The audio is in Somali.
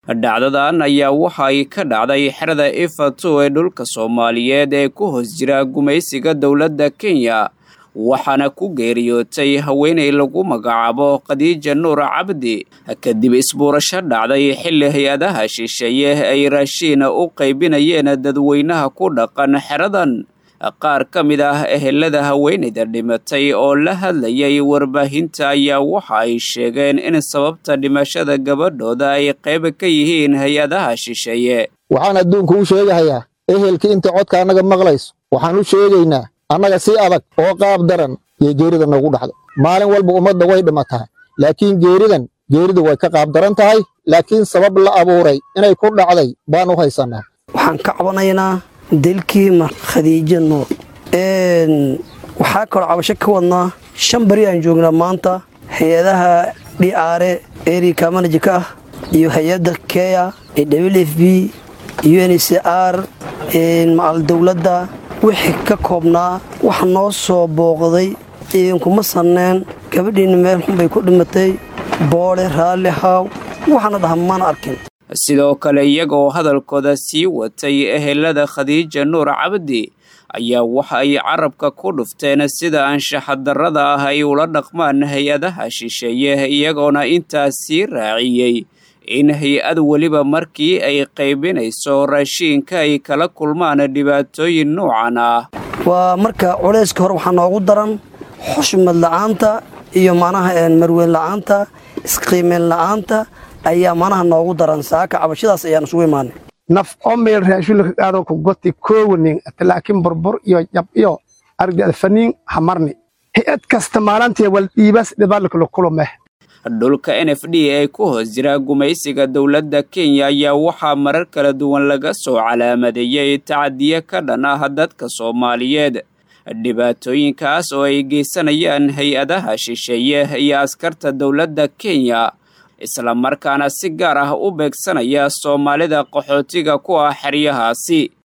dhacdadan ayaa waxa ay ka dhacday xerada ifato ee dhulka soomaaliyeed ee ku hoos jira gumaysiga dowladda kenya waxaana ku geeriyootay haweenay lagu magacaabo khadiija nuur cabdi kadib isbuurasho dhacday xilli hay-adaha shisheeye ay raashiina u qaybinayeen dadweynaha ku dhaqan xeradan qaar ka mid ah ehelada haweenayda dhimatay oo la hadlayay warbaahinta ayaa waxa ay sheegeen in sababta dhimashada gabadhooda ay qayb ka yihiin hay-adaha shisheeye waxaan adduunka u sheegahayaa ehelkii inta codka annaga maqlayso waxaan u sheegaynaa annaga si adag oo qaab daran iyo geerida noogu dhacday maalin walba ummadda way dhimataa laakiin geeridan geeridu way ka qaab daran tahay laakiin sabab la abuuray inay ku dhacday baan u haysannaa waxaan ka cabanaynaa dilkii mar khadiijo nuur waxaa kaloo cabasho ka wadnaa shan beri aan joognaa maanta hay-adaha dhiaare erika manajka ah iyo hay-adda keya w f b un c r macal dowladda wixii ka koobnaa wax noo soo booqday idinkuma sanneen gabadhiinna meel xun bay ku dhimatay boodhe raalli haaw waxaana dhaha mana arkin sidoo kale iyagoo hadalkooda sii watay ehelada khadiija nuur cabdi ayaa waxa ay carabka ku dhufteen sida anshaxadarrada ah ay ula dhaqmaan hay-adaha shisheeye iyagoona intaas sii raaciyey in hay-ad weliba markii ay qaybinayso raashiinka ay kala kulmaan dhibaatooyin noocan ah waa marka culayska hore waxaa noogu daran xushmad la'aanta iyo manaha marweyn la'aanta isqiimeyn la'aanta ayaa manaha noogu daran saaka cabashadaas ayaan isugu imaanay naf oo meel raashulka qaadoo ku goti koowanin laakiin burbur iyo jab iyo argada faniin hamarni hay-ad kasta maalantii wal dhiibas dhibaalkala kulumeh dhulka n f d ee ku hoos jira gumaysiga dowladda kenya ayaa waxaa marar kala duwan laga soo calaamadeeyey tacadiye ka dhan ah dadka soomaaliyeed dhibaatooyinkaas oo ay geysanayaan hay-adaha shisheeye iyo askarta dowladda kenya islamarkaana si gaar ah u beegsanaya soomaalida qaxootiga ku ah xeryahaasi